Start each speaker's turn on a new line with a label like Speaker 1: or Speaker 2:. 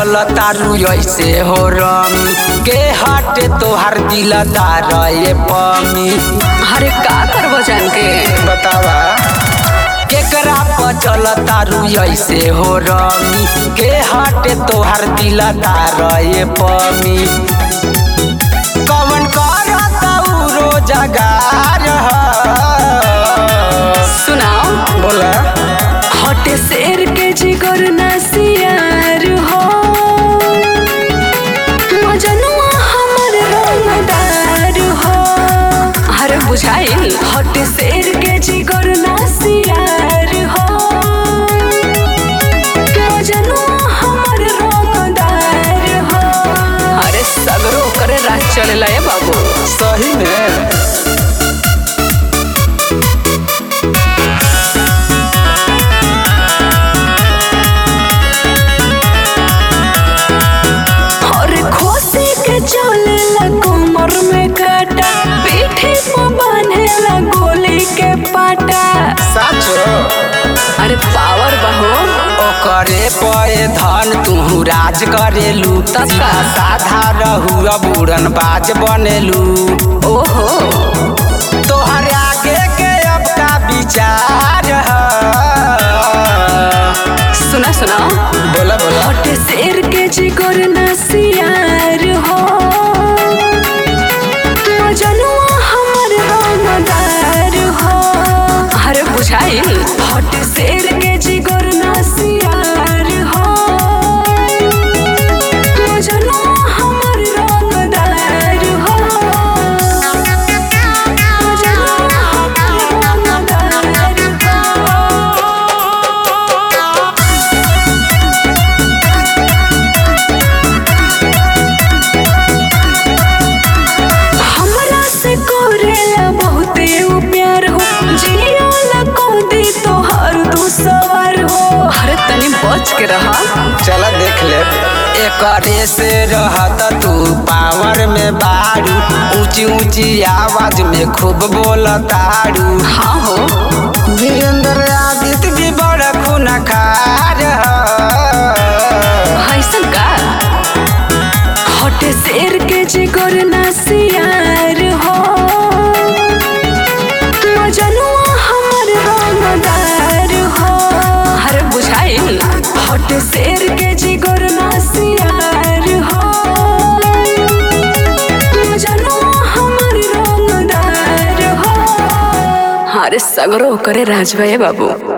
Speaker 1: चल तारू ऐसे हो रमी के हटे तोहार दिलदार ये पमी
Speaker 2: अरे का करबो जान के
Speaker 1: बतावा केकरा पर चल तारू ऐसे हो रमी के हटे तोहार दिलदार ये पमी कवन करता उ रोजगार ह?
Speaker 2: सुनाओ
Speaker 1: बोला
Speaker 2: हटे शेर के जिगर नसियार हो मजनुआ हमर रंगदार हो अरे बुझाइल हटे शेर के जिगर नसियार हो मजनुआ हमर रंगदार हो अरे सगरो करे राज चलेला ए बाबू
Speaker 1: सही में
Speaker 2: और खोसे के चलेला कमर में काटा पीठे पर बांधेला गोली के पाटा
Speaker 1: साचो
Speaker 2: अरे पावर बहो
Speaker 1: ओकरे पे धन तू राज करेलू
Speaker 2: तब का?
Speaker 1: सीधा साधा रहू अब उड़न बाज बनेलू
Speaker 2: ओहो
Speaker 1: तोहर आगे के अब का विचार ह?
Speaker 2: सुना सुना
Speaker 1: बोला बोला
Speaker 2: हट शेर के जिगर नसियार हो मजनुआ हमर रंगदार हो अरे बुझाइल हट शेर के जिगर नसियार हो मजनुआ हमर रंगदार हो मजनुआ हमर रंगदार हो हमरा से करेला बहुते उ प्यार हो जियाला को दी तोहर तू सवार हो अरे तनी बच के रहा
Speaker 1: चला देख ले एकरे से रहत तू पावर में बारू ऊंची ऊंची आवाज में खूब बोलतारू
Speaker 2: हाँ हो
Speaker 1: वीरेंद्र आदित्य भी बड़ा खूनखार ह।
Speaker 2: ऐसन का हटे शेर के जिगर नसियार हो मजनुआ हमर रंगदार हो अरे बुझाइल हटे शेर के जिगर नसियार हो मजनुआ हमर रंगदार हो अरे सगरो करे राजभाई बाबू